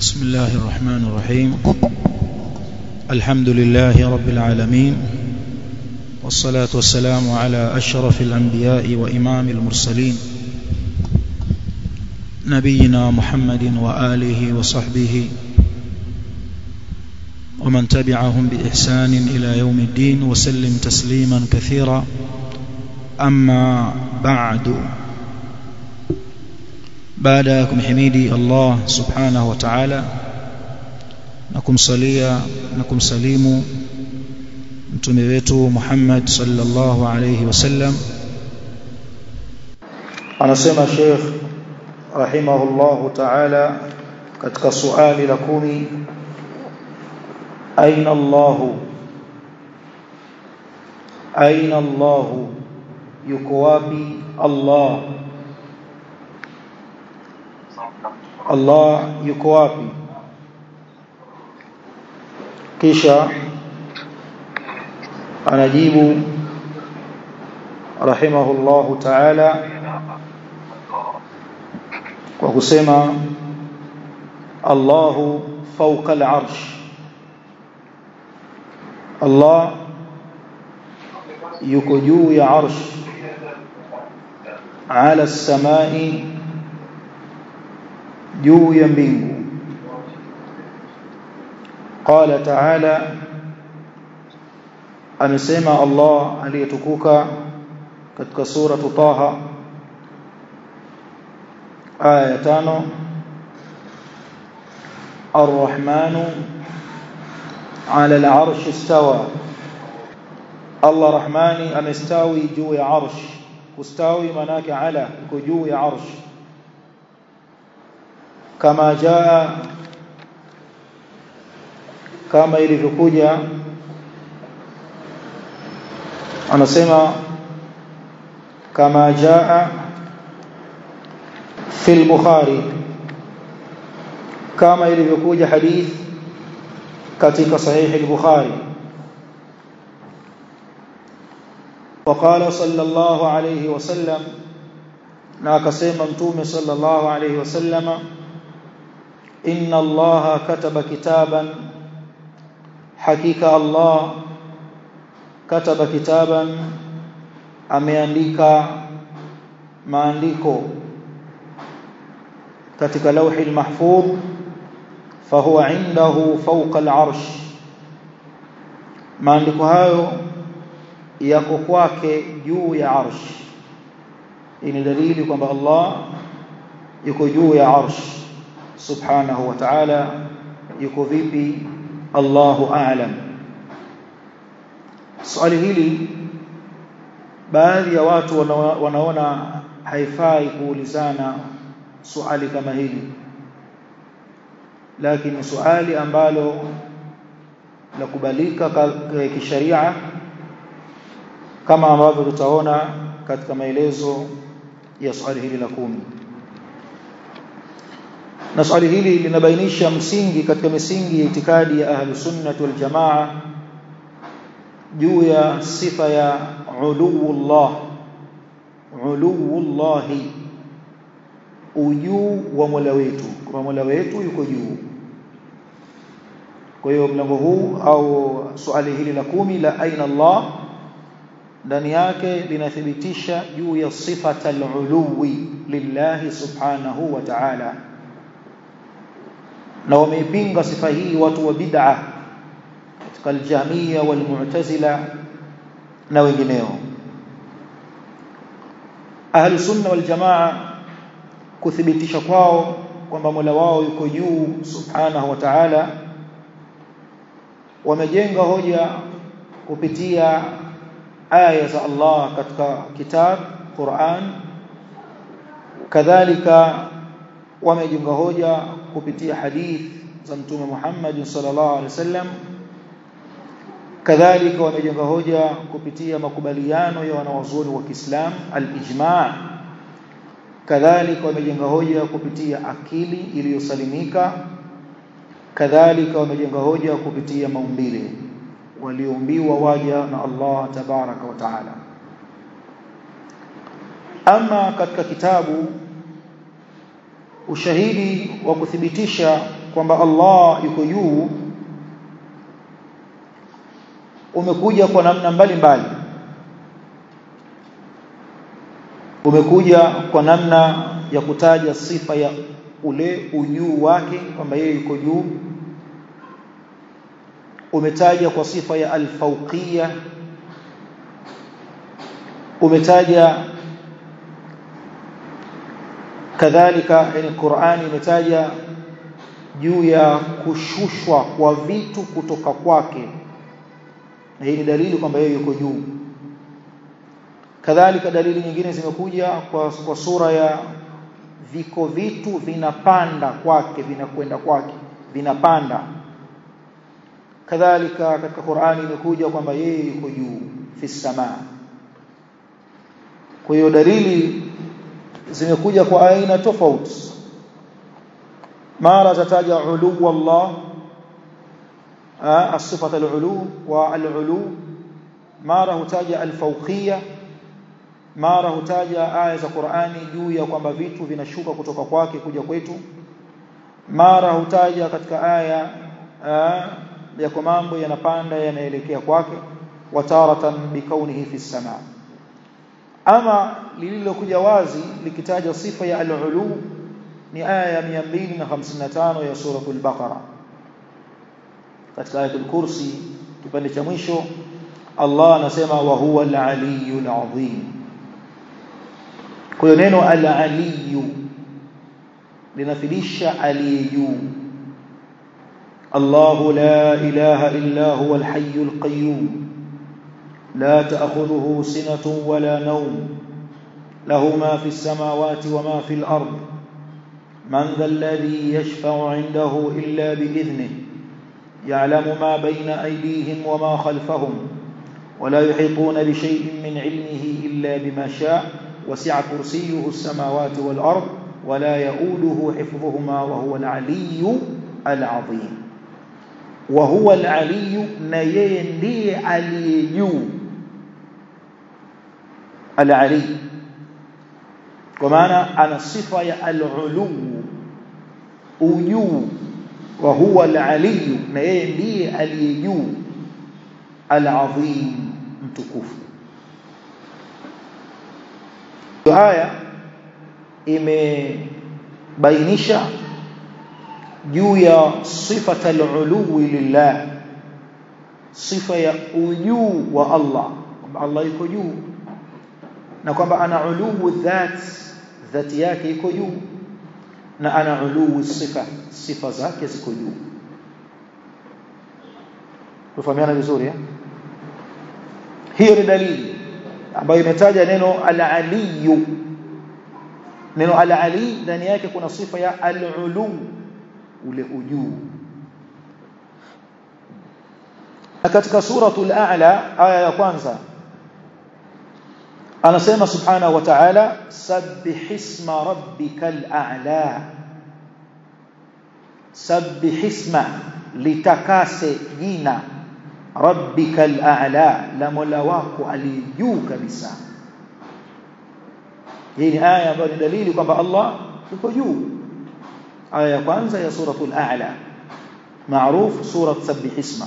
بسم الله الرحمن الرحيم الحمد لله رب العالمين والصلاة والسلام على أشرف الأنبياء وإمام المرسلين نبينا محمد وآله وصحبه ومن تبعهم بإحسان إلى يوم الدين وسلم تسليما كثيرا أما بعد baada ya kumhimidi Allah subhanahu wa ta'ala na kumsalia na kumsalimu mtume wetu Muhammad sallallahu alayhi wasallam anasema Sheikh rahimahullahu ta'ala katika swali la kumi aina Allah aina Allah yuko wapi Allah Allah yuko wapi kisha anajibu rahimahullahu ta'ala kwa kusema Allahu fawqa al-arsh Allah yuko juu ya arsh ala as-samai juu ya mbingu qala ta'ala amesema Allah aliyetukuka katika sura Taha aya ya 5 Ar-Rahmanu 'ala al-'arshi istawa Allah Rahmani amestawi juu ya arsh kustawi manake ala iko juu ya arsh kama jaa kama ilivyokuja anasema kama jaa fi al-bukhari kama ilivyokuja hadith katika sahih al-bukhari وقال صلى الله عليه وسلم na akasema mtume sallallahu alayhi wasallama inna allaha kataba kitaban hakika allah kataba kitaban ameandika maandiko katika lawhi almahfuz fahuwa indahu fawqa al'arsh maandiko hayo yako kwake juu ya arsh hii ni dalili kwamba Allah yuko juu ya arsh subhanahu wa ta'ala yuko vipi Allahu a'lam swali hili baadhi ya watu wanaona haifai kuulizana swali kama hili lakini swali ambalo la kubalika kisharia kama ambavyo tutaona katika maelezo ya swali hili la kumi na swali hili linabainisha msingi katika misingi ya itikadi ya ahlus sunnah wal jamaa juu ya sifa ya uluwullah uluwullah ujuu wa Mola wetu kwa Mola wetu yuko juu kwa hiyo mlango huu au swali hili la kumi la aina Allah ndani yake linathibitisha juu ya sifata al-uluwi lillahi subhanahu wa ta'ala na wameipinga sifa hii watu wa bid'a katika al-jahmiyya wal-mu'tazila na wengineo ahli sunna wal jamaa kuthibitisha kwao kwamba Mola wao yuko juu subhanahu wa ta'ala wamejenga hoja kupitia aya za Allah katika kitab Qur'an kadhalika wamejenga hoja kupitia hadith za mtume Muhammad sallallahu alaihi wasallam kadhalika wamejenga hoja kupitia makubaliano ya wanawazuoni wa Kiislam al-ijma' kadhalika wamejenga hoja kupitia akili iliyosalimika kadhalika wamejenga hoja kupitia maumbile walioumbiwa waja na Allah tabaraka wa taala ama katika kitabu ushahidi wa kuthibitisha kwamba Allah yuko juu umekuja kwa namna mbalimbali umekuja kwa namna ya kutaja sifa ya ule ujuu wake kwamba yeye yuko juu umetaja kwa sifa ya alfauqiyya umetaja kadhalika yani Qur'ani imetaja juu ya kushushwa kwa vitu kutoka kwake na hii ni dalili kwamba yeye yuko juu kadhalika dalili nyingine zimekuja kwa, kwa sura ya viko vitu vinapanda kwake vinakwenda kwake vinapanda kadhalika katika Qur'ani imekuja kwamba yeye yuko juu fi samaa kwa hiyo dalili zimekuja kwa aina tofauti mara zataja ulu Allah الصفه العلو والعلو mara hutaja alfauqiyya mara hutaja aya za Qur'ani juu ya kwamba vitu vinashuka kutoka kwake kuja kwetu mara hutaja katika aya ya kwa mambo yanapanda yanaelekea kwake wataratan bikaunihi fi samaa ama lililokuja wazi likitaja sifa ya al-ulu ni aya ya 255 ya suratul baqara katika ayatul kursi kipande cha mwisho Allah anasema wa huwa al-aliyyul azim kwa hiyo neno al-aliyyu linafidisha aliye juu الله لا إله إلا هو الحي القيوم لا تأخذه سنة ولا نوم له ما في السماوات وما في الأرض من ذا الذي يشفع عنده إلا بإذنه يعلم ما بين أيديهم وما خلفهم ولا يحيطون بشيء من علمه إلا بما شاء وسع كرسيه السماوات والأرض ولا يؤوده حفظهما وهو العلي العظيم وهو العلي نيeye ndiye aliye juu al-ali kwa maana ana sifa ya al-ulu ujuu wa huwa al-ali na yeye ndiye aliye juu al-azim mtukufu haya imebainisha juu ya sifata al-uluwi lillah sifa ya ujuu wa Allah kwamba Allah yuko juu na kwamba ana uluwu dhat dhati yake iko juu na ana uluwu sifa sifa zake ziko juu tufahamiana vizuri eh hiyo ni dalili ambayo imetaja neno al-aliyu neno al-ali ndani yake kuna sifa ya al-ulu ule ujuu na katika suratul a'la aya ya kwanza anasema subhanahu wa ta'ala sabbihisma rabbikal a'la sabbihisma litakase jina rabbikal a'la la mola wako aliyejuu kabisa hii ni aya ambayo ni dalili kwamba Allah yuko juu aya ya kwanza ya suratul a'la maarufu surat sabbihisma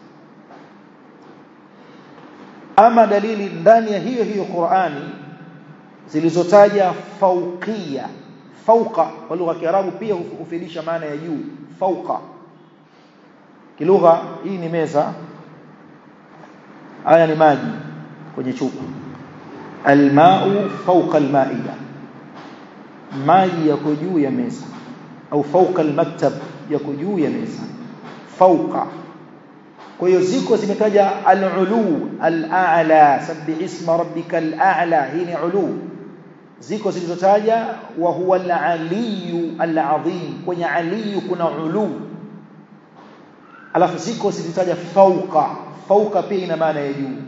ama dalili ndani ya hiyo hiyo Qur'ani zilizotaja fauqia fauqa kwa lugha ya Kiarabu pia hufidisha maana ya juu fauqa kilugha hii ni meza haya ni maji kwenye chupa almau fauqa almaida maji yako juu ya meza au fauqa almaktab yako juu ya meza fauqa kwa hiyo ziko zimetaja al-ulu al-a'la sabbih isma rabbikal a'la hii ni ulu ziko zilizotaja wa huwa al-aliyu al-azim kwenye aliyu kuna ulu alafu ziko zilizotaja fauqa fauqa pia ina maana ya juu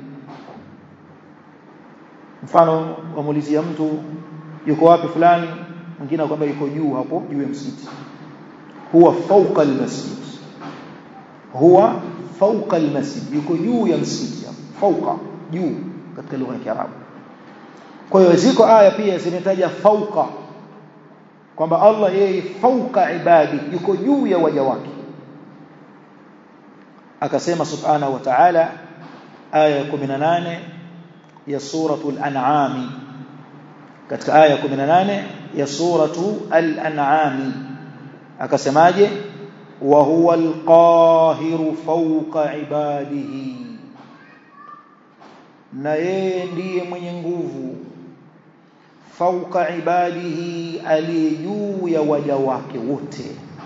mfano wamuulizia mtu yuko wapi fulani mwingine akwambia yuko juu hapo juu ya msikiti huwa fauqa al-masjid huwa fauqa almasjid yuko juu ya msikiti fauqa juu katika lugha ya Kiarabu kwa hiyo ziko aya pia zimetaja fauqa kwamba Allah yeye fauka ibadi yuko juu ya waja wake akasema subhanahu wa ta'ala aya 18 ya suratul an'am katika aya 18 ya suratu al-an'am akasemaje wa huwa al-qahiru fawqa ibadihi na yeye ndiye mwenye nguvu fauka ibadihi aliye juu ya waja wake wote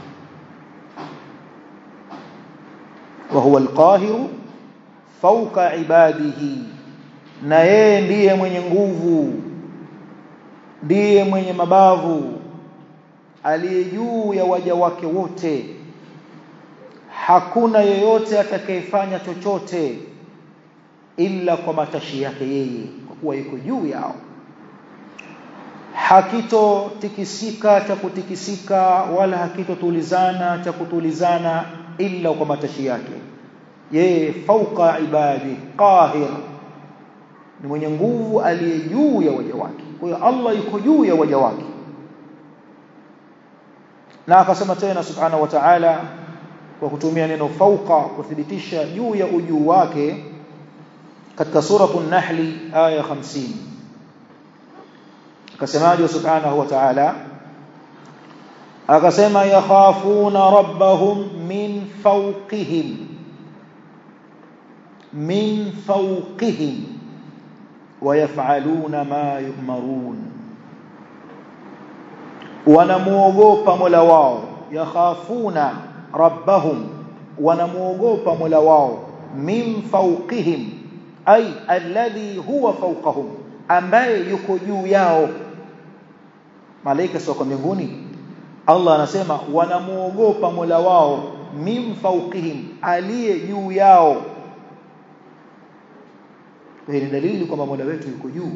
wa huwa alqahiru fauka ibadihi na yeye ndiye mwenye nguvu ndiye mwenye mabavu aliye juu ya waja wake wote hakuna yeyote atakayefanya chochote ila kwa matashi yake yeye kwa kuwa yuko juu yao hakitotikisika cha kutikisika wala hakitotulizana cha kutulizana illa kwa matashi yake yeye fauka ibadi qahir ni mwenye nguvu aliye juu ya waja wake kwa hiyo Allah yuko juu ya waja wake na akasema tena subhanahu wa ta'ala kwa kutumia neno fauka kuthibitisha juu ya ujuu wake katika suratul nahli aya 50 akasemaje subhanahu wa ta'ala akasema yakhafuna rabbahum min fawqihim min fawqihim wayafaluna ma yu'marun wanamuogopa mola wao yakhafuna rabbahum wanamuogopa mola wao min fawqihim ay alladhi huwa fawqahum ambaye yuko juu yao malaika sio kwa mbinguni Allah anasema wanamuogopa Mola wao min fawqihim aliye juu yao hii ni dalili kwamba Mola wetu yuko juu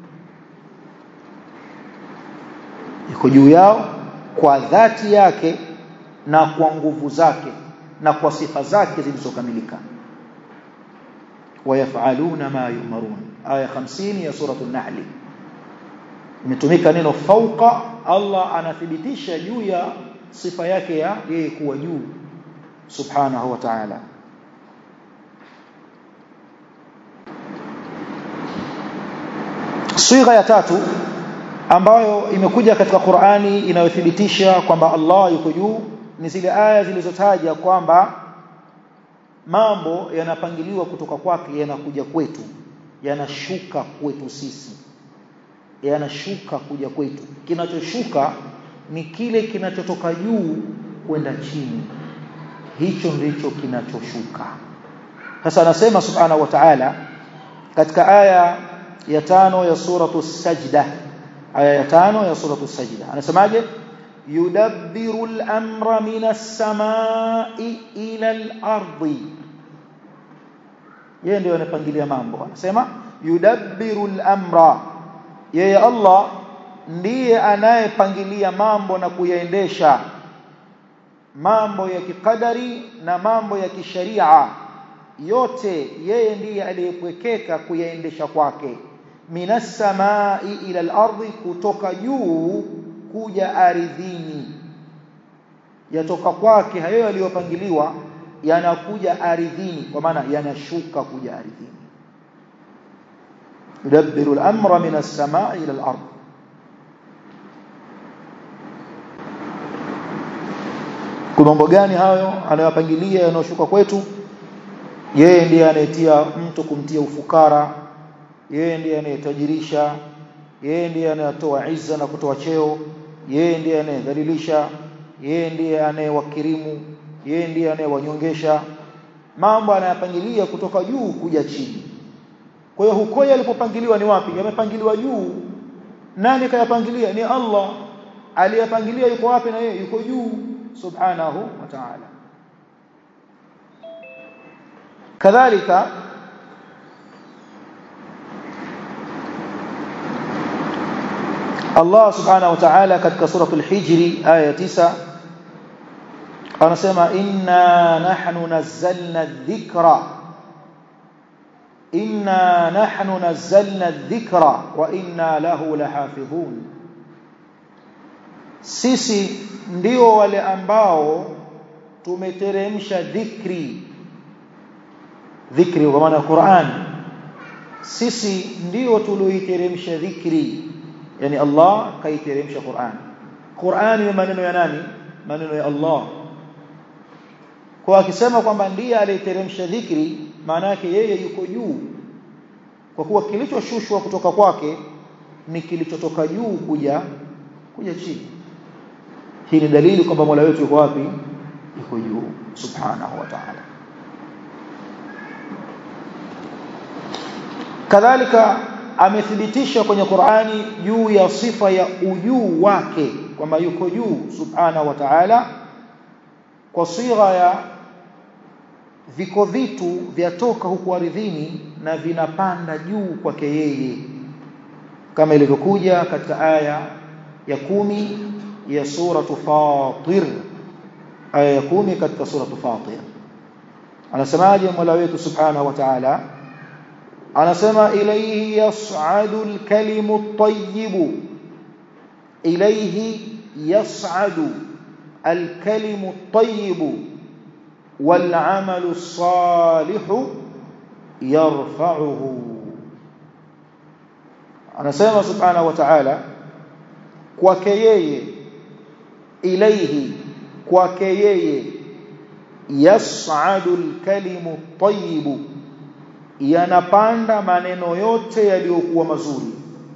yuko juu yao kwa dhati yake na kwa nguvu zake na kwa sifa zake zilizokamilika wayafaluna ma yumarun aya 50 ya surah an-nahl imetumika neno fauqa Allah anathibitisha juu ya sifa yake ya yeye kuwa juu subhanahu wa ta'ala Sigha ya tatu ambayo imekuja katika Qur'ani inayothibitisha kwamba Allah yuko juu ni zile aya zilizotaja kwamba mambo yanapangiliwa kutoka kwake yanakuja kwetu yanashuka kwetu sisi yanashuka kuja kwetu kinachoshuka ni kile kinachotoka juu kwenda chini hicho ndicho kinachoshuka sasa anasema subhanahu wa ta'ala katika aya ya tano ya suratu sajda aya ya tano ya suratu sajda anasemaje yudabbiru al-amra minas samai ila al-ardi yeye ndio anapangilia mambo anasema yudabbiru al-amra yeye Allah ndiye anayepangilia mambo na kuyaendesha mambo ya kikadari na mambo ya kisharia yote yeye ndiye aliyepwekeka kuyaendesha kwake minas samai ila al-ardi kutoka juu kuja ardhini yatoka kwake hayo yaliyopangiliwa yanakuja ardhini kwa maana yanashuka kuja ardhini yudabbiru al-amra min as-samai ila al-ard kuna mambo gani hayo anayopangilia yanayoshuka kwetu yeye ndiye anayetia mtu kumtia ufukara yeye ndiye anayetajirisha yeye ndiye anayetoa izza na kutoa cheo yeye ndiye anayedhalilisha yeye ndiye anayewakirimu yeye ndiye anayewanyongesha mambo anayapangilia kutoka juu kuja chini kwa hiyo huko yalipopangiliwa ni wapi yamepangiliwa juu nani kayapangilia ni Allah aliyapangilia yuko wapi na yeye yuko juu subhanahu wa ta'ala kadhalika Allah subhanahu wa ta'ala katika suratul hijri aya 9 anasema inna nahnu nazzalna dhikra inna nahnu nazzalna dhikra wa inna lahu lahafidhun sisi ndio wale ambao tumeteremsha dhikri dhikri kwa maana Qur'an sisi ndio tulioiteremsha dhikri yani Allah kaiteremsha Qur'an Qur'an ni maneno ya nani maneno ya Allah kwa akisema kwamba ndiye aliyeteremsha dhikri maana yake yeye yuko juu kwa kuwa kilichoshushwa kutoka kwake ni kilichotoka juu kuja kuja chini hii ni dalili kwamba Mola wetu yuko wapi yuko juu subhanahu wa ta'ala kadhalika amethibitisha kwenye Qur'ani juu ya sifa ya ujuu wake kwamba yuko juu subhanahu wa ta'ala kwa sigha ya viko vitu vyatoka huku ardhini na vinapanda juu kwake yeye kama ilivyokuja katika aya ya kumi ya suratu Fatir aya ya kumi katika suratu Fatir anasemaje Mola wetu subhanahu wa ta'ala anasema ilayhi yas'adu al-kalimu at-tayyib ilayhi yas'adu al-kalimu at-tayyib wal-'amalu as-salihu yarfa'uhu anasema subhanahu wa ta'ala kwake yeye ilayhi kwake yeye yas'adu al-kalimu at-tayyib yanapanda maneno yote yaliyokuwa mazuri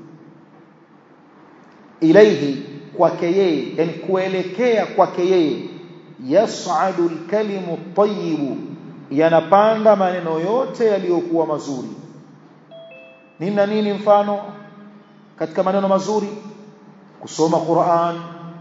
ilaihi kwake yeye yani kuelekea kwake yeye yas'adu al-kalimu at-tayyib yanapanda maneno yote yaliyokuwa mazuri nini na nini mfano katika maneno mazuri kusoma Qur'an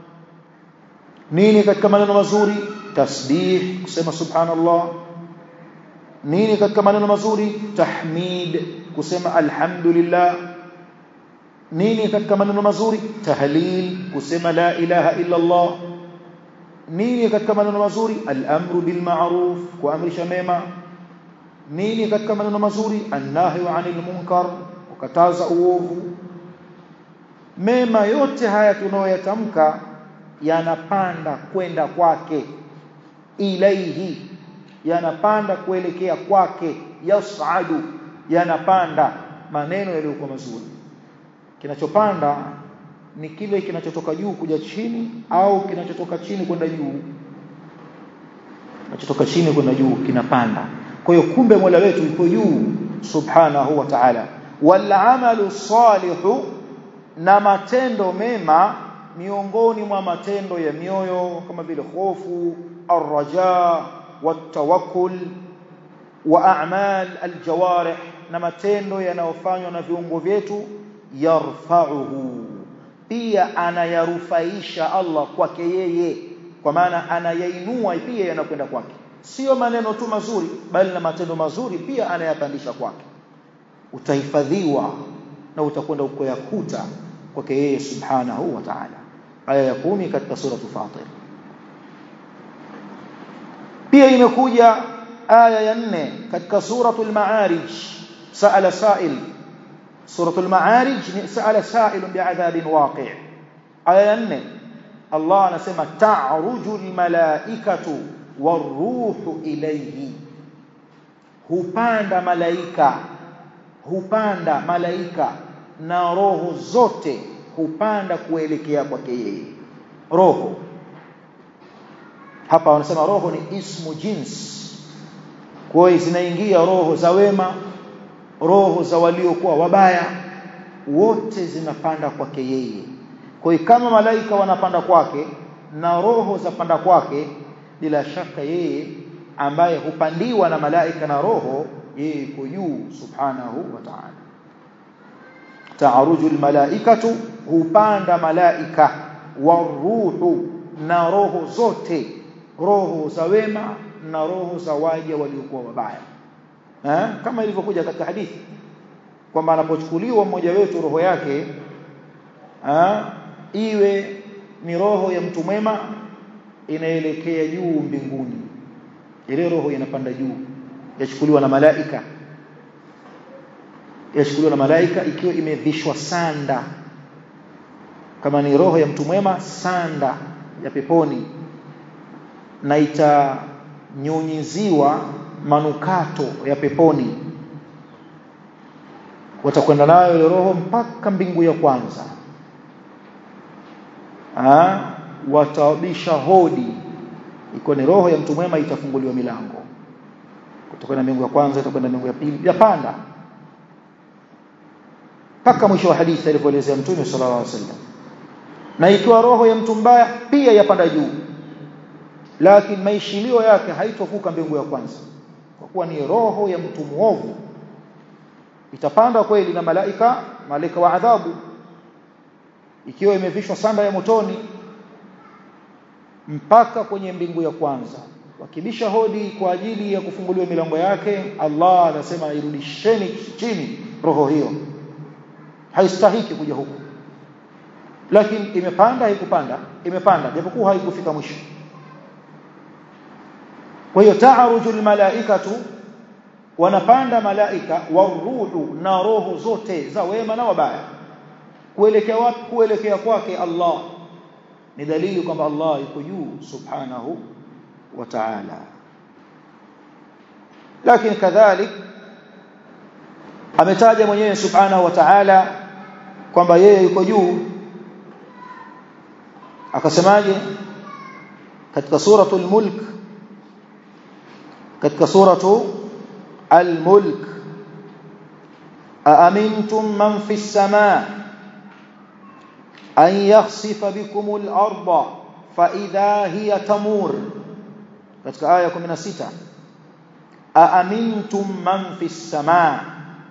nini katika maneno mazuri tasbih kusema subhanallah nini katika maneno mazuri tahmid kusema alhamdulillah nini katika maneno mazuri tahlil kusema la ilaha illa Allah nini katika maneno mazuri al-amru bil ma'ruf kuamrisha mema nini katika maneno mazuri an-nahyu 'anil munkar kukataza uovu mema yote haya tunayoyatamka yanapanda kwenda kwake ilaihi yanapanda kuelekea kwake yas'adu yanapanda maneno yaliyokuwa mazuri kinachopanda ni kile kinachotoka juu kuja chini au kinachotoka chini kwenda juu kinachotoka chini kwenda juu kinapanda kwa hiyo kumbe Mola wetu yuko juu subhanahu wa ta'ala wal amalu salihu na matendo mema miongoni mwa matendo ya mioyo kama vile hofu arraja والتوكل واعمال الجوارح na matendo yanayofanywa na viungo vyetu yarfa'uhu pia anayarufaisha Allah kwake yeye kwa maana anayainua pia yanakwenda kwake sio maneno tu mazuri bali na matendo mazuri pia anayapandisha kwake utahifadhiwa na utakwenda ukoyakuta kwake yeye subhanahu wa ta'ala aya ya 10 katika sura Fatir pia imekuja aya ya nne katika suratul ma'arij sa'ala sa'il suratul ma'arij ni sa'ala sa'il bi'adhabin waqi' aya ya nne Allah anasema ta'rujul malaikatu waruhu ilayhi hupanda malaika hupanda malaika na roho zote hupanda kuelekea kwake yeye roho hapa wanasema roho ni ismu jins kwa hiyo zinaingia roho za wema roho za waliokuwa wabaya wote zinapanda kwake yeye kwa hiyo kama malaika wanapanda kwake na roho za panda kwake bila shaka yeye ambaye hupandiwa na malaika na roho yeye yuko juu subhanahu wa ta'ala ta'aruju almalaikatu hupanda malaika waruhu na roho zote roho za wema na roho za waja waliokuwa wabaya eh kama ilivyokuja katika hadithi kwamba anapochukuliwa mmoja wetu roho yake eh iwe ni roho ya mtu mwema inaelekea juu mbinguni ile roho inapanda juu yachukuliwa na malaika yachukuliwa na malaika ikiwa imevishwa sanda kama ni roho ya mtu mwema sanda ya peponi na itanyunyiziwa manukato ya peponi watakwenda nayo ile roho mpaka mbingu ya kwanza ah watabisha hodi iko ni roho ya mtu mwema itafunguliwa milango kutoka mbingu ya kwanza itakwenda mbingu ya pili yapanda mpaka mwisho wa hadithi alipoelezea mtume sallallahu alaihi wasallam na ikiwa roho ya mtu mbaya pia yapanda juu lakini maishilio yake haitovuka mbingu ya kwanza kwa kuwa ni roho ya mtu muovu itapanda kweli na malaika malaika wa adhabu ikiwa imevishwa sanda ya motoni mpaka kwenye mbingu ya kwanza wakibisha hodi kwa ajili ya kufunguliwa milango yake Allah anasema irudisheni chini roho hiyo haistahiki kuja huku lakini imepanda haikupanda imepanda japokuwa haikufika mwisho kwa hiyo taarujul malaikatu wanapanda malaika waruhu na roho zote za wema na wabaya kuelekea wapi kuelekea kwake Allah ni dalili kwamba Allah yuko juu subhanahu wa ta'ala lakini kadhalik ametaja mwenyewe subhanahu wa ta'ala kwamba yeye yuko juu akasemaje katika suratul mulk katika suratu al-mulk aamintum man fi as-samaa an yakhsifa bikum al-ardha fa idha hiya tamur katika aya 16 aamintum man fi as-samaa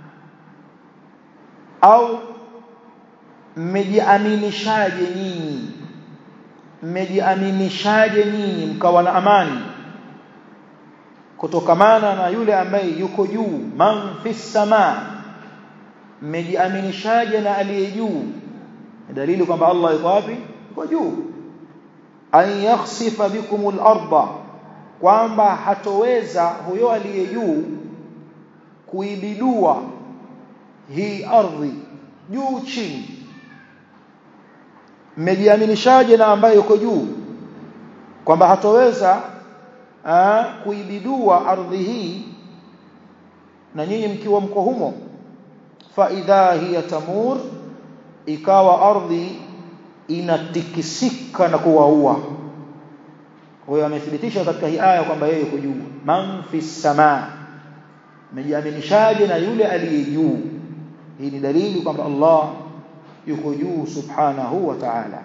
au mmejiaminishaje nyinyi mmejiaminishaje nyinyi mkawa na amani kutokamana na yule ambaye yuko juu man fi samaa mmejiaminishaje na aliye juu dalili kwamba Allah yuko wapi yuko juu an yakhsifa bikumul arda kwamba hatoweza huyo aliye juu kuibidua hii ardhi juu chini mmejiaminishaje na ambaye yuko juu kwamba hatoweza aa, kuibidua ardhi hii na nyinyi mkiwa mko humo fa idha hiya tamur ikawa ardhi inatikisika na kuwaua kwa hiyo amethibitisha katika hii aya kwamba yeye yuko juu man fi samaa mmejiaminishaje na yule aliye juu hii ni dalili kwamba Allah yuko juu subhanahu wa ta'ala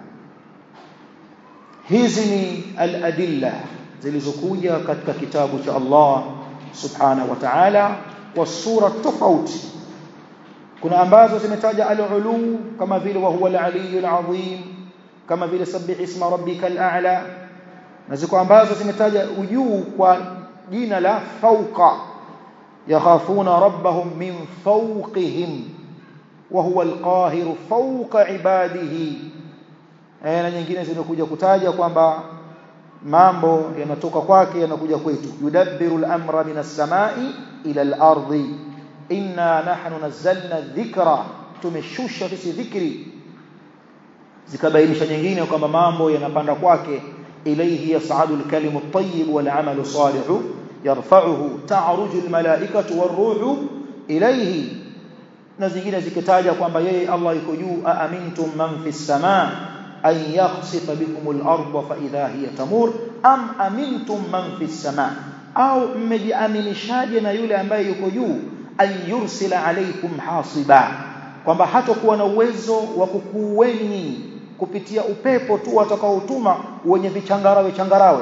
hizi ni al-adilla zilizokuja katika kitabu cha Allah subhanahu wa ta'ala kwa sura tofauti kuna ambazo zimetaja al-ulu kama vile wa huwa al-aliyyul azim kama vile sabbih isma rabbikal a'la na ziko ambazo zimetaja ujuu kwa jina la fauqa yakhafuna rabbahum min fawqihim wa huwa al-qahiru fawqa ibadihi na nyingine zimekuja kutaja kwamba mambo yanatoka kwake yanakuja kwetu yudabbiru al-amra min as-samai ila al-ardi inna nahnu nazzalna dhikra tumeshusha sisi dhikri zikabainisha nyingine kwamba mambo yanapanda kwake ilayhi yas'adu al-kalimu at-tayyib wal 'amalu salihu yarfa'uhu ta'ruju al-mala'ikatu war-ruhu ilayhi na zingine zikitaja kwamba yeye Allah yuko juu aamintum man fis samaa an yakhsifa bikum al-ardha fa idha hiya tamur am amintum man fis samaa au mmejiaminishaje na yule ambaye yuko juu an yursila alaykum hasiba kwamba hatakuwa na uwezo wa kukuweni kupitia upepo tu atakaotuma wenye vichangarawe changarawe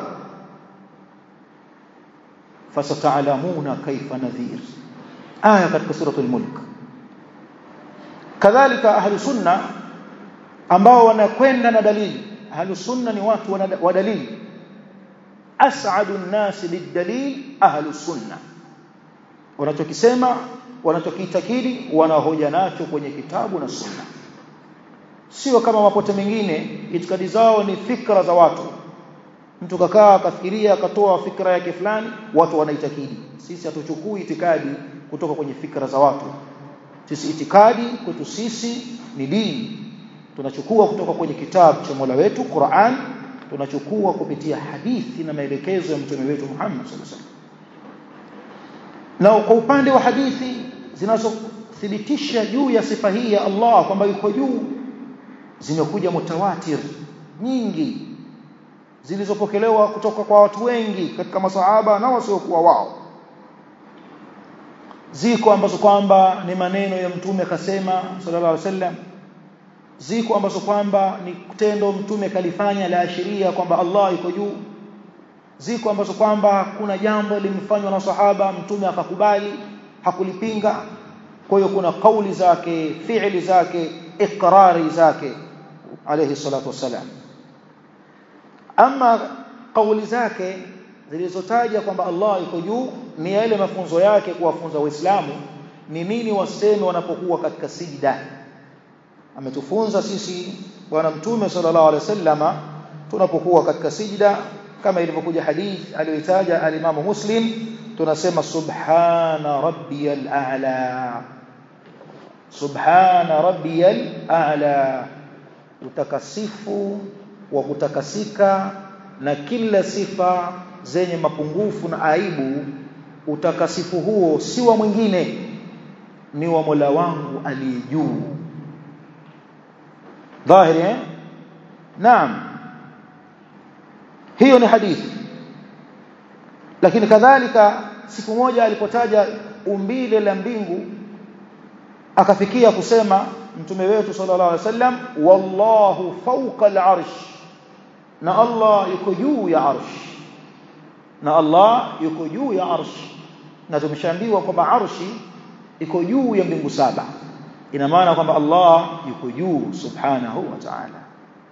fasata'lamuna kaifa nadhir aya katika suratul mulk kadhalika ahlu sunna ambao wanakwenda na dalili ahlu sunna ni watu wa dalili as'adu an-nas bid-dalil ahlu sunna wanachokisema wanachokiitakidi wanahoja nacho kwenye kitabu na sunna sio kama mapote mengine itikadi zao ni fikra za watu mtu kakaa akafikiria akatoa fikra yake fulani watu wanaitakidi sisi hatuchukui itikadi kutoka kwenye fikra za watu sisi itikadi kwetu sisi ni dini tunachukua kutoka kwenye kitabu cha Mola wetu Qur'an tunachukua kupitia hadithi na maelekezo ya mtume wetu Muhammad sallallahu alaihi wasallam na kwa upande wa hadithi zinazothibitisha juu ya sifa hii ya Allah kwamba yuko juu zimekuja mutawatir nyingi zilizopokelewa kutoka kwa watu wengi katika masahaba na wasiokuwa wao ziko ambazo kwamba ni maneno ya mtume kasema sallallahu alaihi wasallam ziko ambazo kwamba ni tendo mtume kalifanya la ashiria kwamba Allah yuko juu ziko ambazo kwamba kuna jambo limefanywa na sahaba mtume akakubali hakulipinga kwa hiyo kuna kauli zake fi'li zake iqrari zake alayhi salatu wasalam ama kauli zake zilizotaja kwamba Allah yuko juu ni yale mafunzo yake kuwafunza waislamu ni nini waseme wanapokuwa katika sijda ametufunza sisi bwana mtume sallallahu alaihi wasallama tunapokuwa katika sijda kama ilivyokuja hadith aliyoitaja alimamu muslim tunasema subhana rabbiyal a'la subhana rabbiyal a'la utakasifu wa kutakasika na kila sifa zenye mapungufu na aibu utakasifu huo si wa mwingine ni wa Mola wangu aliye juu dhahiri eh naam hiyo ni hadithi lakini kadhalika siku moja alipotaja umbile la mbingu akafikia kusema mtume wetu sallallahu alaihi wasallam wallahu fawqa al-arsh na Allah yuko juu ya arsh na Allah yuko juu ya arsh na tumeshaambiwa kwamba arshi iko juu ya mbingu saba ina maana kwamba Allah yuko juu subhanahu wa ta'ala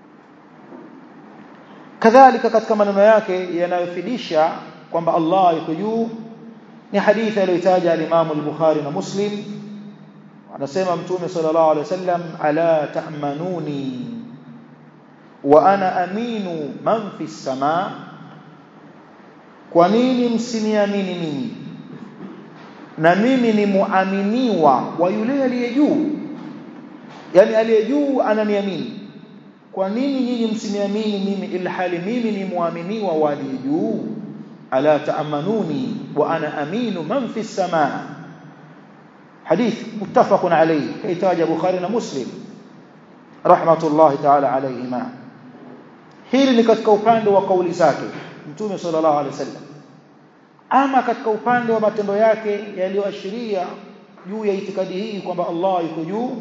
kadhalika katika maneno yake yanayofidisha kwamba Allah yuko juu ni hadithi aliyotaja al-Imam al-Bukhari na Muslim anasema mtume sallallahu alaihi wasallam ala ta'manuni wa ana aminu man fi samaa kwa nini msiniamini mimi na mimi ni muaminiwa wa yule aliye juu yani aliye juu ananiamini kwa nini nyinyi msiniamini mimi ilhali mimi ni muaminiwa wa aliye juu ala taamanuni wa ana aminu man fi samaa hadith muttafaqun alayhi kaitaja bukhari na muslim rahmatullahi ta'ala alayhima hili ni katika upande wa kauli zake mtume sallallahu alaihi wasallam ama katika upande wa matendo yake yaliyoashiria juu ya itikadi hii kwamba Allah yuko juu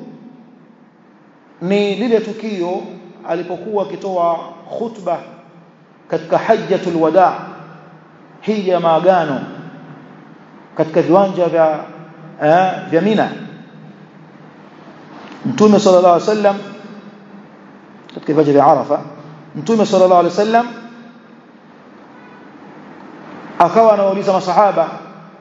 ni lile tukio alipokuwa akitoa khutba katika hajjatul wada hija ya maagano katika viwanja vya eh, vya Mina Mtume sallallahu alaihi wasallam katika viwanja vya Arafa Mtume sallallahu alaihi wasallam akawa anawauliza masahaba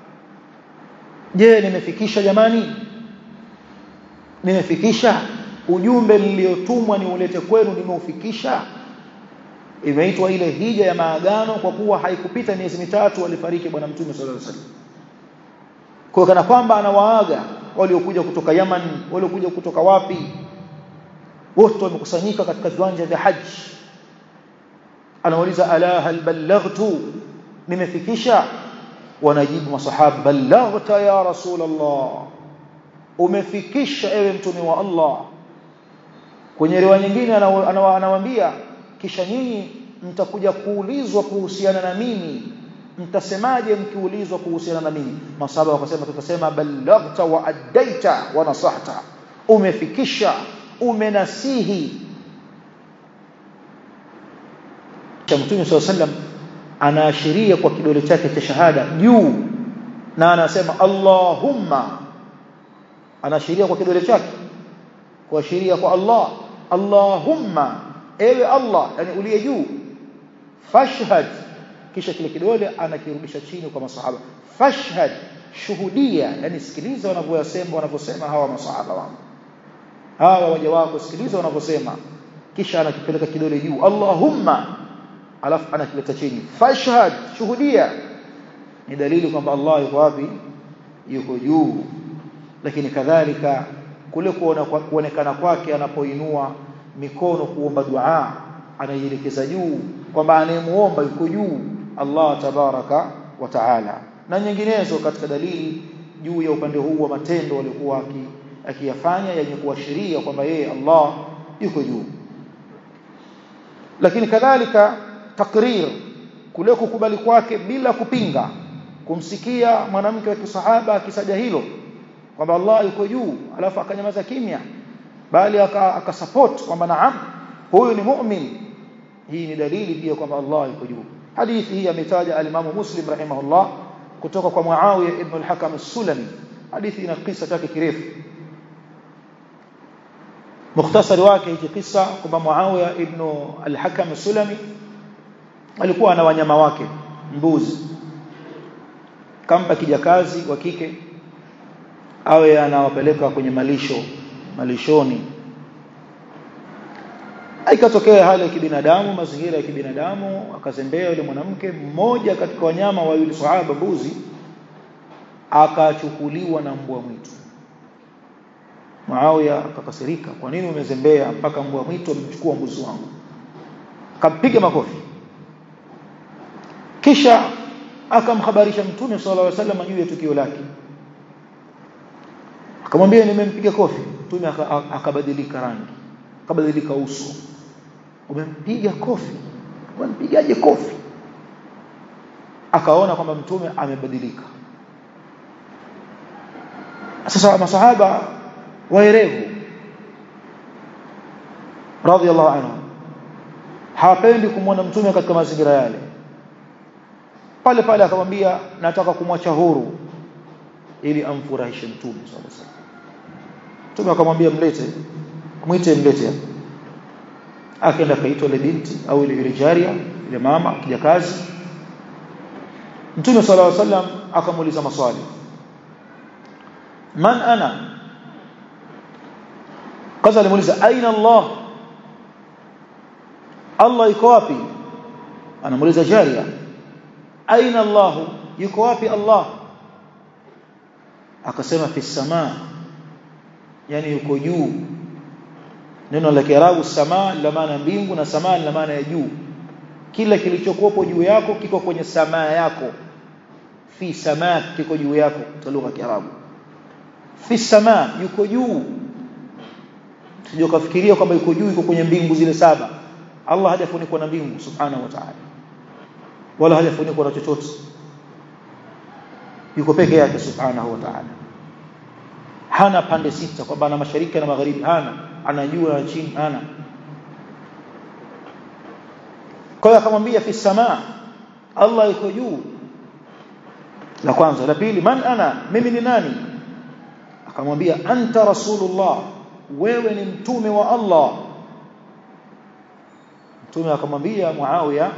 je nimefikisha jamani nimefikisha ujumbe niliotumwa niulete kwenu nimeufikisha imeitwa ile hija ya maagano kwa kuwa haikupita miezi mitatu alifariki bwana mtume sallallahu alaihi wasallam kwa kana kwamba anawaaga waliokuja kutoka Yaman waliokuja kutoka wapi wote wamekusanyika katika viwanja vya haji anauliza ala hal ballaghtu nimefikisha wanajibu masahaba ballaghta ya rasul Allah umefikisha ewe mtume wa Allah kwenye riwaya nyingine anawaambia kisha nyinyi mtakuja kuulizwa kuhusiana na mimi mtasemaje mkiulizwa kuhusiana na mimi masahaba wakasema tutasema ballaghta wa addaita wa nasahta umefikisha umenasihi cha mtume sallallahu alaihi wasallam anaashiria kwa kidole chake cha shahada juu na anasema Allahumma anaashiria kwa kidole chake kuashiria kwa Allah Allahumma ewe Allah yani uliye juu fashhad kisha kile kidole anakirudisha chini kwa masahaba fashhad shuhudia yani sikiliza wanavyosema wanavyosema hawa masahaba wangu hawa waja wako sikiliza wanavyosema kisha anakipeleka kidole juu Allahumma alafu anakileta chini fashhad shuhudia ni dalili kwamba Allah yuko wapi yuko juu lakini kadhalika kule kuona kuonekana kwake anapoinua mikono kuomba dua anaielekeza juu kwamba anayemuomba yuko juu Allah tabaraka wa taala na nyinginezo katika dalili juu ya upande huu wa matendo waliokuwa akiyafanya yenye kuashiria kwamba yeye Allah yuko juu lakini kadhalika takrir kule kukubali kwake bila kupinga kumsikia mwanamke wa kisahaba akisaja hilo kwamba Allah yuko juu alafu akanyamaza kimya bali akasupport kwamba naam huyu ni mu'min hii ni dalili pia kwamba Allah yuko juu hadithi hii ametaja al-Imam Muslim rahimahullah kutoka kwa Muawiya ibn al-Hakam as-Sulami hadithi ina kisa chake kirefu mukhtasari wake hiki kisa kwamba Muawiya ibn al-Hakam as-Sulami alikuwa na wanyama wake mbuzi kampa kijakazi wa kike awe anawapeleka kwenye malisho malishoni ikatokea hali ya kibinadamu mazingira ya kibinadamu akazembea yule mwanamke mmoja katika wanyama wa yule sahaba mbuzi akachukuliwa na mbwa mwitu Muawiya akakasirika kwa nini umezembea mpaka mbwa mwitu amechukua mbuzi wangu akampiga makofi kisha akamhabarisha mtume sallallahu alaihi wasallam juu ya tukio lake akamwambia nimempiga kofi mtume akabadilika rangi akabadilika uso umempiga kofi umempigaje kofi akaona kwamba mtume amebadilika sasa masahaba waerevu radhiallahu anhu hawapendi kumwona mtume katika mazingira yale pale pale akamwambia nataka kumwacha huru ili amfurahishe mtume sallallahu alaihi wasallam mtume akamwambia mlete mwite mlete akaenda kaitwa ile binti au ile ile jaria ile mama kijakazi mtume sallallahu alaihi wasallam akamuuliza maswali man ana kwanza alimuuliza aina Allah Allah yuko wapi anamuuliza jaria aina Allah yuko wapi Allah akasema fi samaa yani yuko juu neno la kiarabu samaa la maana mbingu na samaa la maana ya juu kila kilichokuwepo juu yako kiko kwenye samaa yako fi samaa kiko juu yako kwa lugha ya kiarabu fi samaa yuko juu sio kafikiria kwamba yuko juu yuko kwenye mbingu zile saba Allah hajafunikwa na mbingu subhanahu wa ta'ala wala hajafunikwa na chochote yuko peke yake subhanahu wa ta'ala hana pande sita kwamba ana mashariki na magharibi hana anajua na chini hana kwa hiyo akamwambia fi samaa Allah yuko juu la kwanza la pili man ana mimi ni nani akamwambia anta rasulullah wewe ni mtume wa Allah mtume akamwambia Muawiya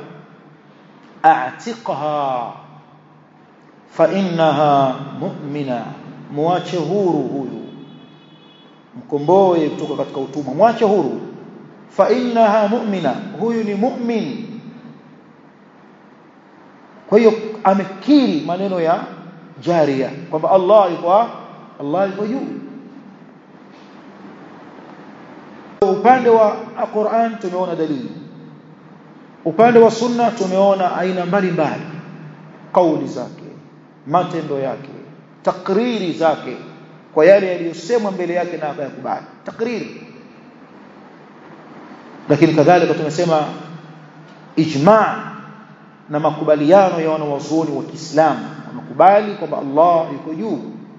a'tiqha fa innaha mu'mina muache huru huyu mkomboe kutoka katika utumwa mwache huru fa innaha mu'mina huyu ni mu'min kwa hiyo amekiri maneno ya jaria kwamba Allah yuko Allah yuko juu upande wa Qur'an tumeona dalili upande wa sunna tumeona aina mbalimbali kauli zake matendo yake takriri zake kwa yale yaliyosemwa mbele yake na akayakubali takriri lakini kadhalika tumesema ijma' na makubaliano ya wanawazuoni wa Kiislamu wamekubali kwamba Allah yuko juu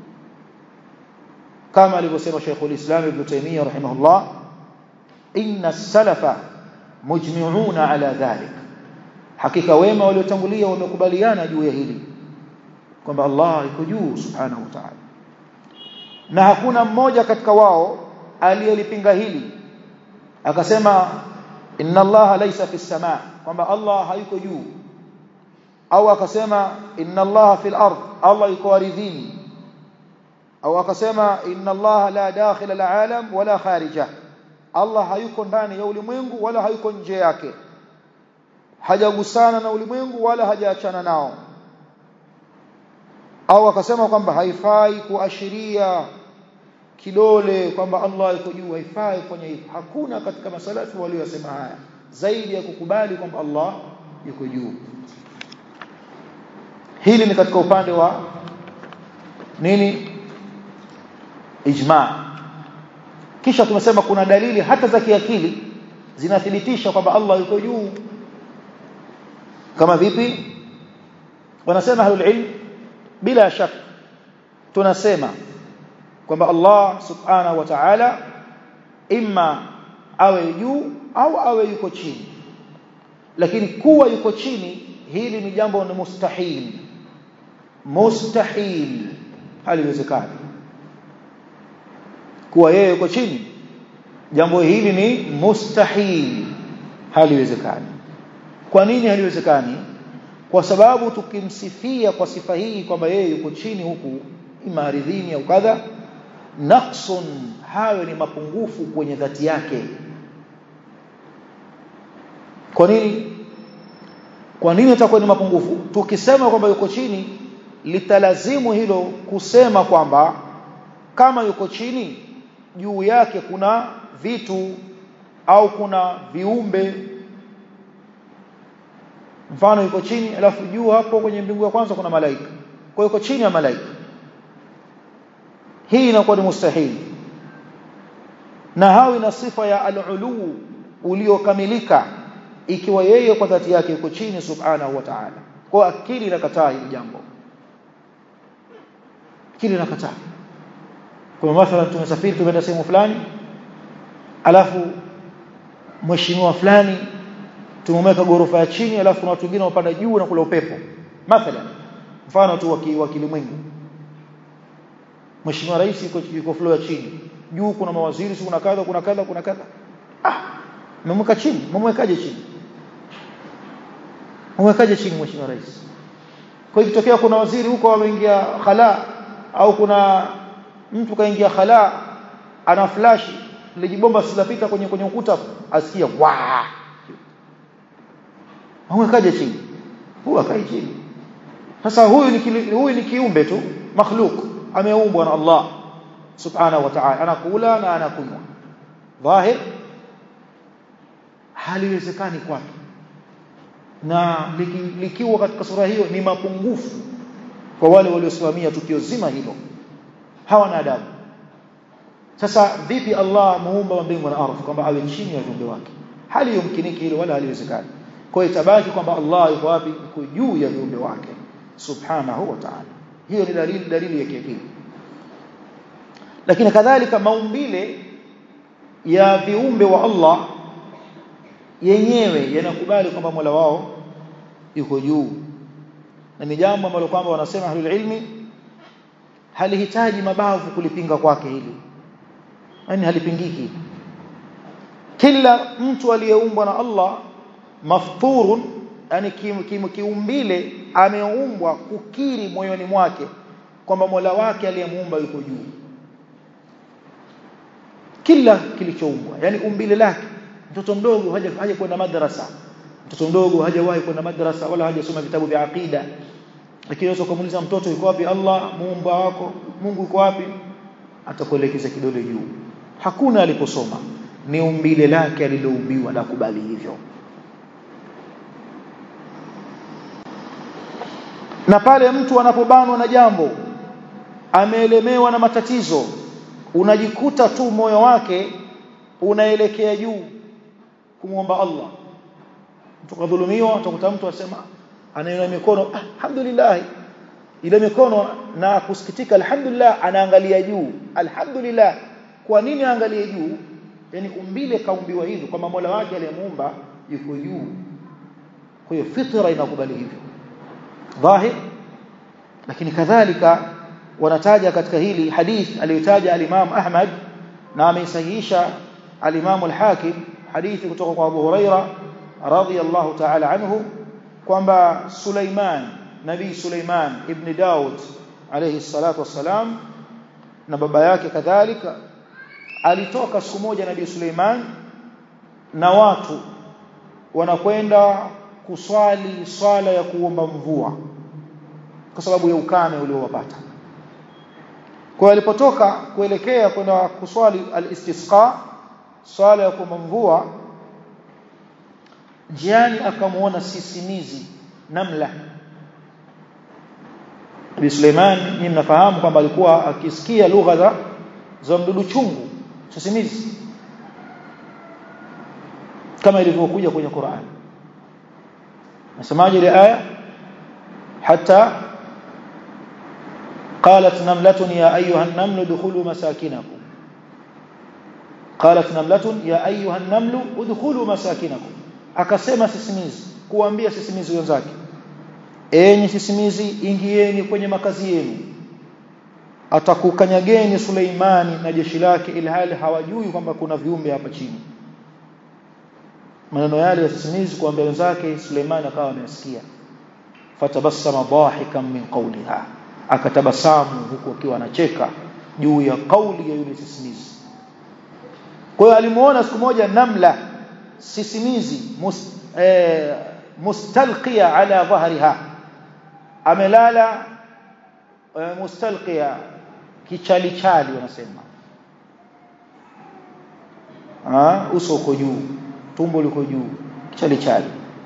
kama alivyosema Sheikhul Islam Ibn Taymiyyah rahimahullah inna as-salafa mujmi'una ala dhalik hakika wema waliotangulia wamekubaliana juu ya hili kwamba Allah yuko juu subhanahu wa ta'ala na hakuna mmoja katika wao aliyelipinga hili akasema inna Allah laysa fis samaa kwamba Allah hayuko juu au akasema inna Allah fil ard Allah yuko ardhini au akasema inna Allah la dakhila al-alam wala kharija Allah hayuko ndani ya ulimwengu wala hayuko nje yake hajagusana na ulimwengu wala hajaachana nao au akasema kwamba haifai kuashiria kidole kwamba Allah yuko juu haifai kufanya hivyo hakuna katika masalafu waliosema haya zaidi ya kukubali kwamba Allah yuko juu hili ni katika upande wa nini ijma kisha tumesema kuna dalili hata za kiakili zinathibitisha kwamba Allah yuko juu kama vipi wanasema ahlul ilm bila shaka tunasema kwamba Allah subhanahu wa ta'ala imma awe juu au awe yuko chini lakini kuwa yuko chini hili ni jambo ni mustahil mustahil haliwezekani kuwa yeye yuko chini jambo hili ni mustahil haliwezekani kwa nini haliwezekani kwa sababu tukimsifia kwa sifa hii kwamba yeye yuko chini huku ima ardhini au kadha naqsun hayo ni mapungufu kwenye dhati yake kwa nini kwa nini itakuwa ni mapungufu tukisema kwamba yuko chini litalazimu hilo kusema kwamba kama yuko chini juu yake kuna vitu au kuna viumbe mfano yuko chini alafu juu hapo kwenye mbingu ya kwanza kuna malaika kwa yuko chini ya malaika hii inakuwa ni mustahili na hawi na sifa ya al-ulu uliokamilika ikiwa yeye kwa dhati yake yuko chini subhanahu wa ta'ala kwa akili inakataa hili jambo akili inakataa kwa mathalan tumesafiri tumeenda sehemu fulani alafu mheshimiwa fulani tumemweka gorofa ya chini alafu kuna watu wengine wapanda juu na kula upepo mathalan mfano tu wa kilimwengu mheshimiwa rais yuko yuko floor ya chini juu kuna mawaziri kuna kadha kuna kadha kuna kadha ah mmemweka chini mmemwekaje chini mmemwekaje chini mheshimiwa rais kwa hiyo ikitokea kuna waziri huko ameingia khala au kuna mtu kaingia khala ana flash lijibomba silapita kwenye kwenye ukuta asikia wa mmemwekaje chini huwa akai chini sasa huyu ni huyu ni kiumbe tu makhluk ameumbwa na Allah subhanahu wa ta'ala anakula na anakunywa dhahir haliwezekani kwake na likiwa katika sura hiyo ni mapungufu kwa wale waliosimamia tukio zima hilo hawana adabu sasa vipi Allah muumba wa mbingu na ardhi kwamba awe chini ya viumbe wake hali yumkiniki hilo wala haliwezekani kwa hiyo itabaki kwamba Allah yuko wapi yuko juu ya viumbe wake subhanahu wa ta'ala hiyo ni dalili dalili ya kiakili lakini kadhalika maumbile ya viumbe wa Allah yenyewe yanakubali kwamba Mola wao yuko juu na ni jambo ambalo kwamba wanasema ahlul ilmi halihitaji mabavu kulipinga kwake hili yani halipingiki kila mtu aliyeumbwa na Allah mafturun yani kiumbile ameumbwa kukiri moyoni mwake kwamba Mola wake aliyemuumba yuko juu kila kilichoumbwa yani umbile lake mtoto mdogo haja haja kwenda madrasa mtoto mdogo hajawahi kwenda madrasa wala hajasoma vitabu vya aqida lakini unaweza kumuuliza mtoto yuko wapi Allah muumba wako Mungu yuko wapi atakuelekeza kidole juu hakuna aliposoma ni umbile lake aliloumbiwa la kubali hivyo na pale mtu anapobanwa na jambo ameelemewa na matatizo unajikuta tu moyo wake unaelekea juu kumwomba Allah mtu kadhulumiwa utakuta mtu asema anainua mikono ah, alhamdulillah ile mikono na kusikitika alhamdulillah anaangalia juu alhamdulillah kwa nini aangalie juu yani umbile kaumbiwa hivyo kwamba Mola wake aliyemuumba yuko juu kwa hiyo fitra inakubali hivyo dhahir lakini kadhalika wanataja katika hili hadith aliyotaja al-Imam Ahmad na ameisahihisha al-Imam al-Hakim hadithi kutoka kwa Abu Huraira radhiyallahu ta'ala anhu kwamba Suleiman Nabii Suleiman ibn Daud alayhi salatu wassalam na baba yake kadhalika alitoka siku moja Nabii Suleiman na watu wanakwenda kuswali swala ya kuomba mvua kwa sababu ya ukame uliowapata kwa alipotoka kuelekea kwenda kuswali al-istisqa swala ya kumvua njiani akamuona sisimizi namla Nabii Suleiman ni mnafahamu kwamba alikuwa akisikia lugha za za mdudu chungu sisimizi kama ilivyokuja kwenye Qur'an nasemaje ile aya hata قالت نملة يا أيها النمل ادخلوا مساكنكم قالت نملة يا أيها النمل ادخلوا مساكنكم akasema sisimizi kuambia sisimizi wenzake enyi sisimizi ingieni kwenye makazi yenu atakukanyageni Suleimani na jeshi lake ilhali hawajui kwamba kuna viumbe hapa chini maneno yale ya sisimizi kuambia wenzake Suleimani akawa amesikia fatabassama dahikan min qawliha akatabasamu huku akiwa anacheka juu ya kauli ya yule sisimizi kwa hiyo alimuona siku moja namla sisimizi mus, eh, mustalqiya ala dhahriha amelala eh, mustalqiya kichali chali wanasema ah uso uko juu tumbo liko juu kichali chali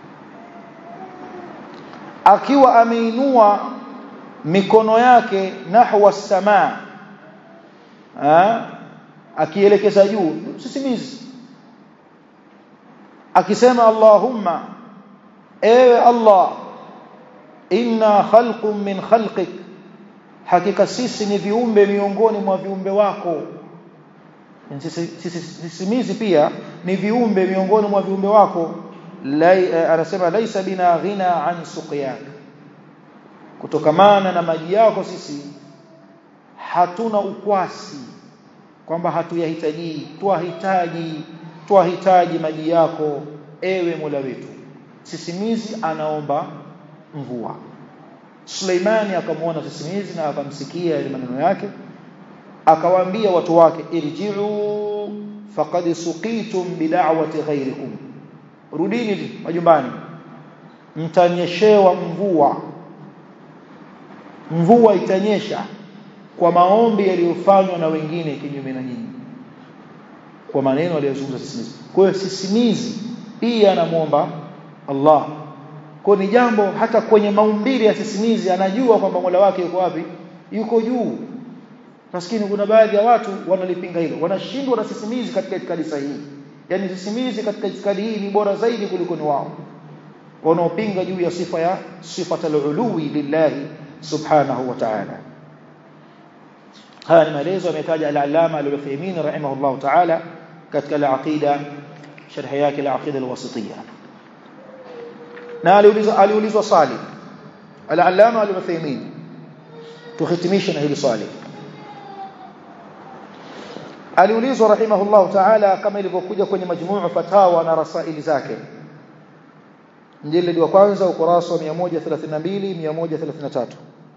akiwa ameinua mikono yake nahwa samaa akielekeza juu sisimizi akisema Allahumma ewe Allah inna khalqun min khalqik hakika sisi ni viumbe miongoni mwa viumbe wako sisimizi pia ni viumbe miongoni mwa viumbe wako anasema laisa bina ghina an suqyak kutokamana na maji yako sisi hatuna ukwasi kwamba hatuyahitaji twahitaji twahitaji maji yako ewe Mola wetu sisimizi anaomba mvua Suleimani akamwona sisimizi na akamsikia ile maneno yake akawaambia watu wake irji'u faqad suqitum bid'awati ghayrikum rudini majumbani mtanyeshewa mvua mvua itanyesha kwa maombi yaliyofanywa na wengine kinyume na nyinyi kwa maneno aliyozungumza sisimizi kwa hiyo sisimizi pia anamuomba Allah kwa ni jambo hata kwenye maumbile ya sisimizi anajua kwamba Mola wake yuko wapi yuko juu maskini kuna baadhi ya watu wanalipinga hilo wanashindwa na sisimizi katika itikadi sahihi yani sisimizi katika itikadi hii ni bora zaidi kuliko ni wao wanaopinga juu ya sifa ya sifatul uluwi lillahi subhanahu wa ta'ala haya ni maelezo ametaja al-allama al-Uthaymeen rahimahullah ta'ala katika al-aqida sharh yake al-aqida al-wasitiyya na aliulizwa aliulizwa swali al-allama al-Uthaymeen tuhitimisha na hili swali aliulizwa rahimahullah ta'ala kama ilivyokuja kwenye majmuu fatawa na rasaili zake mjilidi wa kwanza ukurasa wa 132 133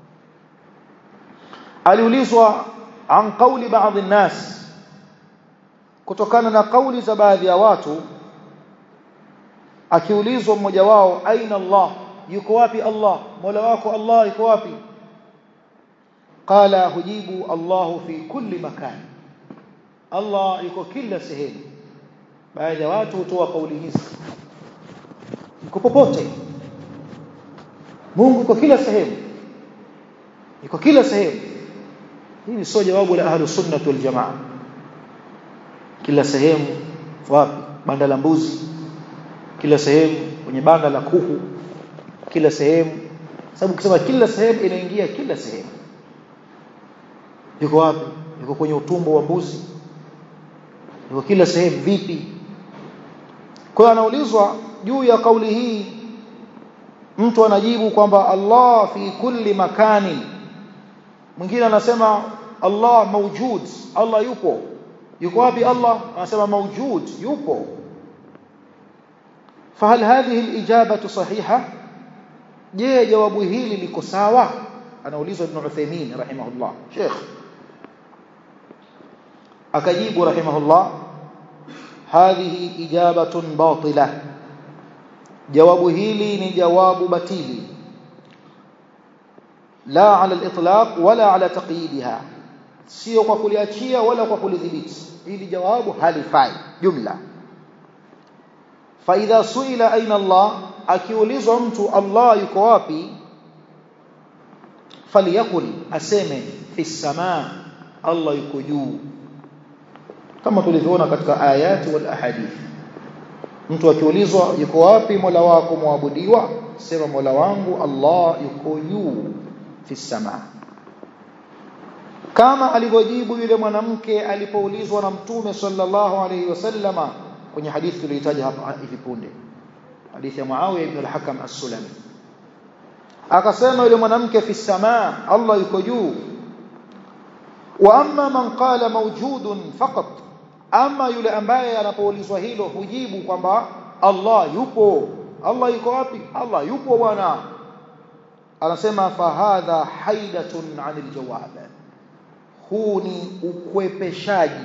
aliulizwa an qawli baadhi nas kutokana na kauli za baadhi ya watu akiulizwa mmoja wao aina Allah yuko wapi Allah Mola wako Allah yuko wapi qala hujibu Allah fi kulli makan Allah yuko kila sehemu baadhi ya watu hutoa kauli hizi yuko popote Mungu yuko kila sehemu yuko kila sehemu hili sio jawabu la ahlu sunnah wal jamaa kila sehemu wapi banda la mbuzi kila sehemu kwenye banda la kuku kila sehemu sababu ukisema kila sehemu inaingia kila sehemu yuko wapi yuko kwenye utumbo wa mbuzi yuko kila sehemu vipi kwa hiyo anaulizwa juu ya kauli hii mtu anajibu kwamba Allah fi kulli makani mwingine anasema Allah mawjud Allah yupo yuko wapi Allah anasema mawjud yupo فهل هذه الإجابة صحيحة je jawabu hili liko sawa anaulizwa ibn Uthaymeen rahimahullah Sheikh akajibu rahimahullah hadhihi ijabatun batila jawabu hili ni jawabu batili la ala al-itlaq wala ala taqyidha sio kwa kuliachia wala kwa kulidhibiti hili jawabu halifai jumla fa idha suila aina Allah akiulizwa mtu Allah yuko wapi falyakul aseme fi samaa Allah yuko juu kama tulivyoona katika ayati wal ahadith mtu akiulizwa yuko wapi Mola wako muabudiwa sema Mola wangu Allah yuko juu fi samaa kama alivyojibu yule mwanamke alipoulizwa na mtume sallallahu alayhi wasallama kwenye hadithi tuliyotaja hapa hivi punde hadithi ya Muawiya ibn al-Hakam as-Sulami akasema yule mwanamke fi samaa Allah yuko juu wa amma man qala mawjudun faqat ama yule ambaye anapoulizwa hilo hujibu kwamba Allah yupo Allah yuko wapi Allah yupo bwana anasema fahadha haidatun anil jawab huu ni ukwepeshaji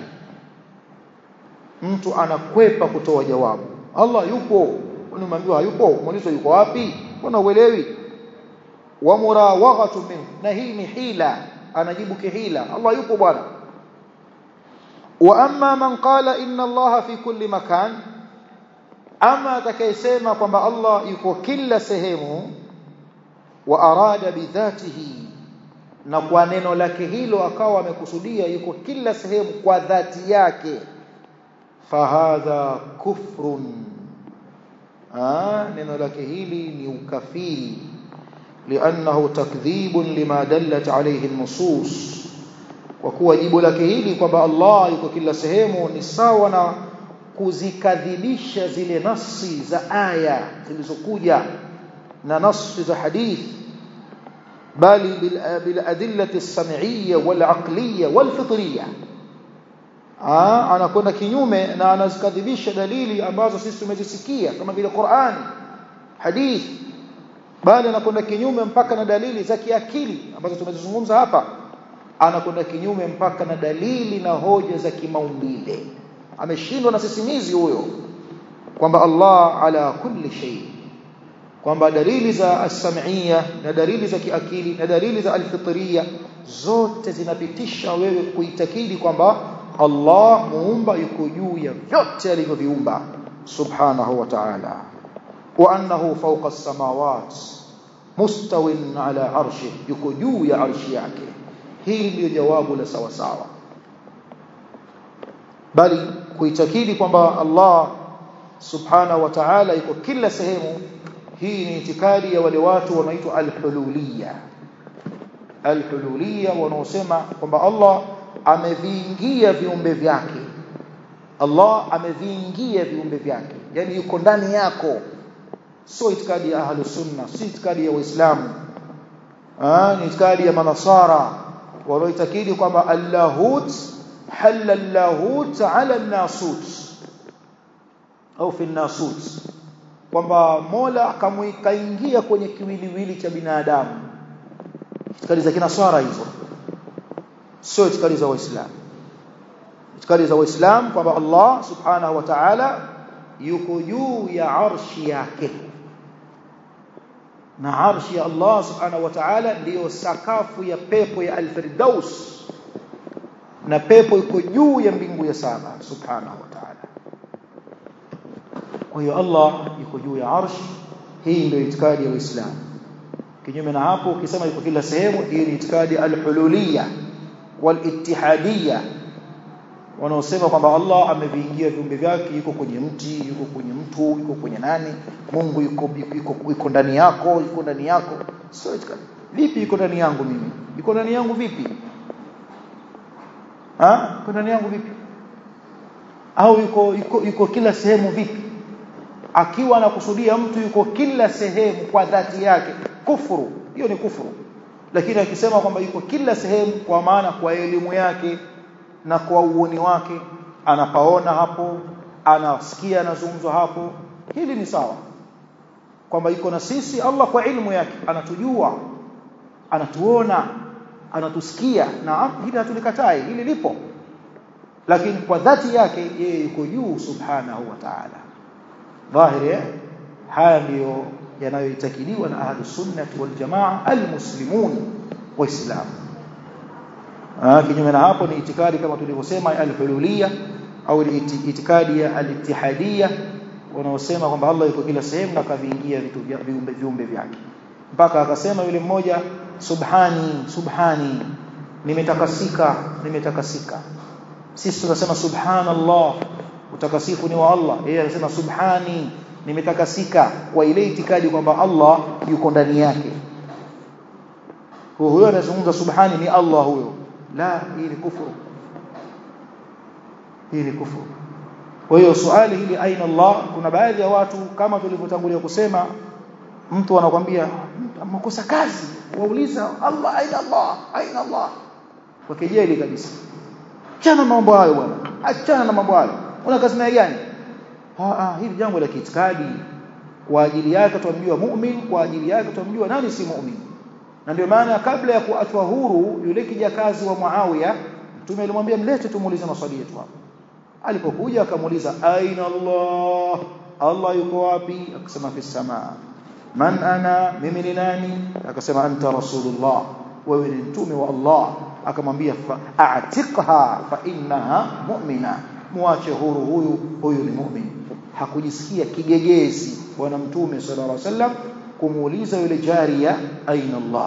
mtu anakwepa kutoa jawabu Allah yupo unamwambia hayupo muulizo yuko wapi mbona uelewi wa murawaghatu min na hii ni hila anajibu kihila Allah yupo bwana wa amma man qala inna Allah fi kulli makan ama atakayesema kwamba Allah yuko kila sehemu wa arada bidhatihi na kwa neno lake hilo akawa amekusudia yuko kila sehemu kwa dhati yake fahadha kufrun ah neno lake hili ni ukafiri لانه تكذيب لما دلت عليه النصوص kwa kuwa jibu lake hili kwamba Allah yuko kila sehemu ni sawa na kuzikadhibisha zile nasi za aya zilizokuja na nasi za hadithi bali bil adillati as-sam'iyya wal 'aqliyya wal fitriyya anakwenda kinyume na anazikadhibisha dalili ambazo sisi tumezisikia kama vile Qur'an hadithi bali anakwenda kinyume mpaka na dalili za kiakili ambazo tumezizungumza hapa anakwenda kinyume mpaka na dalili na hoja za kimaumbile ameshindwa na sisimizi huyo kwamba Allah ala kulli shay kwamba dalili za as-sam'iyya na dalili za kiakili na dalili za al-fitriyya zote zinapitisha wewe kuitakidi kwamba Allah muumba yuko juu ya vyote alivyoviumba subhanahu wa ta'ala wa annahu fawqa as-samawat mustawin ala arshi yuko juu ya arshi yake hili ndio jawabu la sawa sawa bali kuitakidi kwamba Allah subhanahu wa ta'ala yuko kila sehemu hii ni itikadi ya wale watu wanaitwa al-hululiyya al-hululiyya wanaosema kwamba Allah ameviingia viumbe vyake Allah ameviingia viumbe vyake yani yuko ndani yako sio itikadi ya ahlus sunna si itikadi ya waislamu ah ni itikadi ya manasara wanaoitakidi kwamba allahut halal allahut ala nasut au fi nasut kwamba Mola akamuikaingia kwenye kiwiliwili cha binadamu itikadi za kinaswara hizo sio itikadi za waislamu itikadi za waislamu kwamba Allah subhanahu wa ta'ala yuko juu ya arshi yake na arshi ya Allah subhanahu wa ta'ala ndiyo sakafu ya pepo ya al-firdaus na pepo iko juu ya mbingu ya saba subhanahu wa ta'ala kwa hiyo Allah yuko juu ya arshi hii ndio itikadi ya Uislamu kinyume na hapo ukisema yuko kila sehemu hii ni itikadi al-hululiyya wal-ittihadiyya wanaosema kwamba Allah ameviingia viumbe vyake yuko kwenye mti yuko kwenye mtu yuko kwenye nani Mungu yuko yuko, yuko ndani yako yuko ndani yako sio itikadi vipi yuko ndani yangu mimi yuko ndani yangu vipi ha yuko ndani yangu vipi au yuko yuko, yuko kila sehemu vipi akiwa anakusudia mtu yuko kila sehemu kwa dhati yake kufuru hiyo ni kufuru lakini akisema kwamba yuko kila sehemu kwa maana kwa elimu yake na kwa uoni wake anapaona hapo anasikia anazungumzwa hapo hili ni sawa kwamba yuko na sisi Allah kwa ilmu yake anatujua anatuona anatusikia na hili hatulikatai hili lipo lakini kwa dhati yake yeye yuko juu subhanahu wa ta'ala dhahiri haya ndiyo yanayoitakiliwa na ahlus sunnah wal jamaa almuslimun waislamu kinyume na hapo ni itikadi kama tulivyosema al-hululiyya au itikadi ya al-ittihadiyya wanaosema kwamba Allah yuko kila sehemu na kaviingia vitu viumbe viumbe vyake mpaka akasema yule mmoja subhani subhani nimetakasika nimetakasika sisi tunasema subhanallah utakasifu ni wa Allah yeye anasema subhani nimetakasika kwa ile itikadi kwamba Allah yuko ndani yake huyo anazungumza subhani ni Allah huyo la hii ni kufuru hii ni kufuru kwa hiyo swali hili aina Allah kuna baadhi ya watu kama tulivyotangulia kusema mtu anakuambia makosa kazi wauliza Allah aina Allah aina Allah kwa kejeli kabisa achana mambo hayo bwana achana na mambo hayo una kazi naye gani ah ah hili jambo la kiitikadi kwa ajili yake tumjua mu'min kwa ajili yake tumjua nani si mu'min na ndio maana kabla ya kuachwa huru yule kijakazi wa Muawiya mtume alimwambia mlete tumuulize maswali yetu hapo alipokuja akamuuliza aina Allah Allah yuko wapi akasema fi samaa man ana mimi ni nani akasema anta rasulullah wewe ni mtume wa Allah akamwambia a'tiqha fa innaha mu'mina muache huru huyu huyu ni mu'min hakujisikia kigegezi bwana mtume sallallahu alaihi wasallam kumuuliza yule jaria aina Allah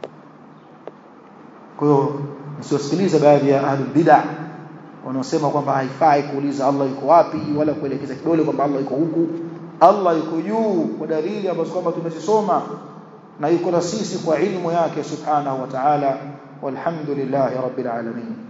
kwa hiyo msiwasikilize baadhi ya ahlul bid'ah wanaosema kwamba haifai kuuliza Allah yuko wapi wala kuelekeza kidole kwamba Allah yuko huku Allah yuko juu kwa dalili ambazo kwamba tumezisoma na yuko na sisi kwa ilmu yake subhanahu wa ta'ala walhamdulillahi rabbil alamin